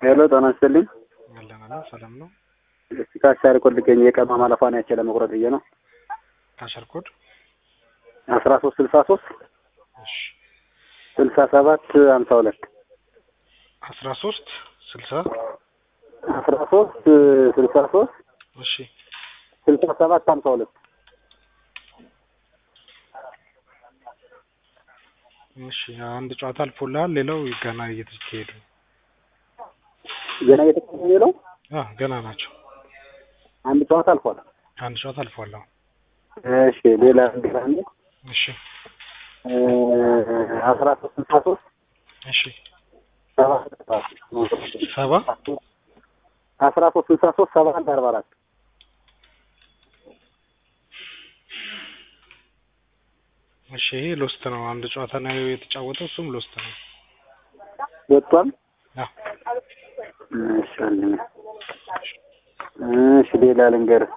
ሄሎ ጤና ይስጥልኝ። አለን አለን ሰላም ነው። እስቲ ካሻሪ ኮድ ልገኝ የቀማ ማለፏን ያቸ ለመቁረጥ ብዬ ነው። ካሸር ኮድ አስራ ሶስት ስልሳ ሶስት እሺ ስልሳ ሰባት ሀምሳ ሁለት አስራ ሶስት ስልሳ አስራ ሶስት ስልሳ ሶስት እሺ ስልሳ ሰባት ሀምሳ ሁለት እሺ አንድ ጨዋታ አልፎልሃል። ሌላው ገና እየተካሄዱ ነው። ገና እየተካሄደ ነው። አ ገና ናቸው። አንድ ጨዋታ አልፏል። አንድ ጨዋታ አልፏል። አሁን እሺ ሌላ እንግዲህ አንዴ እሺ አስራ ሶስት ስልሳ ሶስት እሺ ሰባ ሰባ አስራ ሶስት ስልሳ ሶስት ሰባ አንድ አርባ አራት እሺ ይሄ ሎስት ነው። አንድ ጨዋታ ነው የተጫወተው፣ እሱም ሎስት ነው። ወጥቷል። አ እሺ ወንድሜ። እሺ ሌላ ልንገርህ።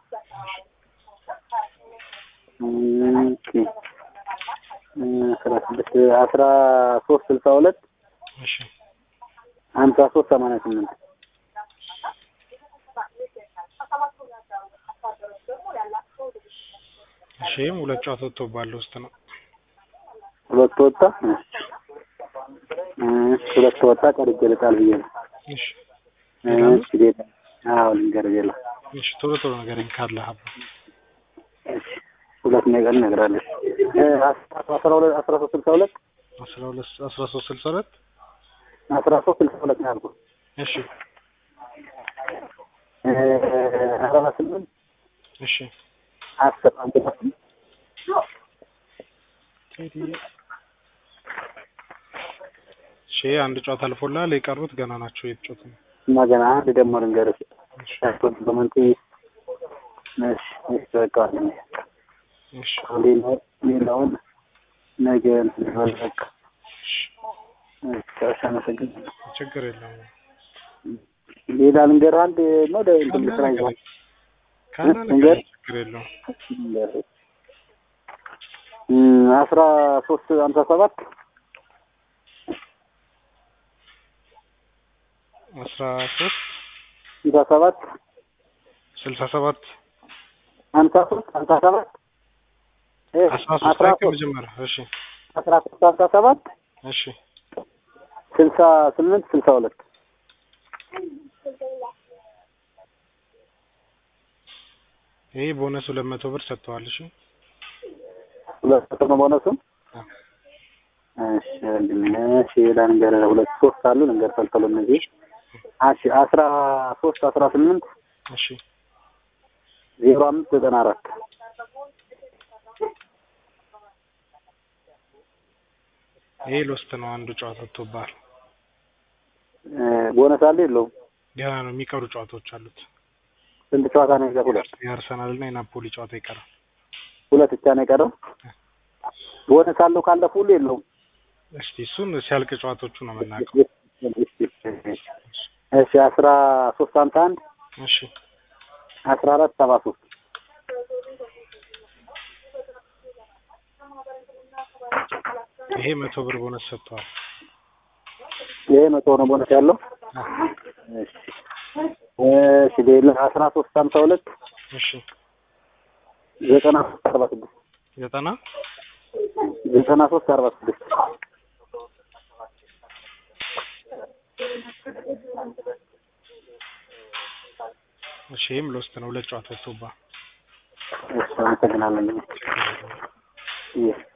ኦኬ አስራ ስድስት አስራ ሶስት ስልሳ ሁለት እሺ ሀምሳ ሶስት ሰማንያ ስምንት እሺ ይሄም ሁለት ጨዋታ ወጥቶባል። ሎስት ነው። ሁለት ወጣ። እሺ ሁለት ወጣ። ቀርጄ ልጣል ብዬ ነው። እሺ እሺ ሌላ አዎ ልንገርህ ሌላ እሺ ቶሎ ቶሎ ንገረኝ ካለ ሀብ እሺ ሁለት ነገር እነግርሃለሁ። አስራ ሁለት አስራ ሶስት ስልሳ ሁለት አስራ ሁለት አስራ ሶስት ስልሳ ሁለት አስራ ሶስት ስልሳ ሁለት ነው ያልኩህ። እሺ አርባ ስምንት እሺ አስር አንድ ነው። እሺ አንድ ጨዋታ አልፎልሃል። የቀሩት ገና ናቸው የተጫወቱ ነው። እና ገና አንድ ደግሞ ልንገርህ ኮምፕሊመንት እሺ እሺ በቃ እሺ ሌላው ሌላውን ነገ በቃ እሺ አመሰግናለሁ። ችግር የለውም። ሌላ ልንገርህ አንድ ነው ደ እንትን ልስራ ይዟል ካለ ነገር ችግር የለውም። አስራ ሶስት ሀምሳ ሰባት አስራ ሶስት ሀምሳ ሰባት ስልሳ ሰባት ሀምሳ ሶስት ሀምሳ ሰባት አስራ ሶስት ላይ ከመጀመሪያ እሺ አስራ ሶስት ሀምሳ ሰባት እሺ ስልሳ ስምንት ስልሳ ሁለት ይሄ ቦነስ ሁለት መቶ ብር ሰጥተዋል። እሺ ሁለት መቶ ነው ቦነሱ። እሺ ወንድሜ፣ እሺ ሌላ ልንገርህ ሁለት ሶስት አሉ ልንገርህ ፈልፈሉ እነዚህ እሺ አስራ ሶስት አስራ ስምንት እሺ ዜሮ አምስት ዘጠና አራት ይሄ ሎስት ነው። አንዱ ጨዋታ ወጥቶብሃል። ቦነስ አለ የለውም? ገና ነው የሚቀሩ ጨዋታዎች አሉት። ስንት ጨዋታ ነው የቀረው? ሁለት የአርሰናል እና የናፖሊ ጨዋታ ይቀራል። ሁለት ብቻ ነው የቀረው። ቦነስ አለው ካለፉ ሁሉ የለውም? እስቲ እሱን ሲያልቅ ጨዋታዎቹ ነው የምናውቀው። እሺ አስራ ሶስት ሀምሳ አንድ እሺ አስራ አራት ሰባ ሶስት ይሄ መቶ ብር ቦነስ ሰጥተዋል። ይሄ መቶ ነው ቦነስ ያለው። እሺ እሺ ሌላ አስራ ሶስት ሀምሳ ሁለት እሺ ዘጠና ሶስት አርባ ስድስት ዘጠና ዘጠና ሶስት አርባ ስድስት እሺ ይህም ሎስት ነው። ሁለት ጨዋታ ወጥቶብሃል። እሺ አመሰግናለሁ። ይህ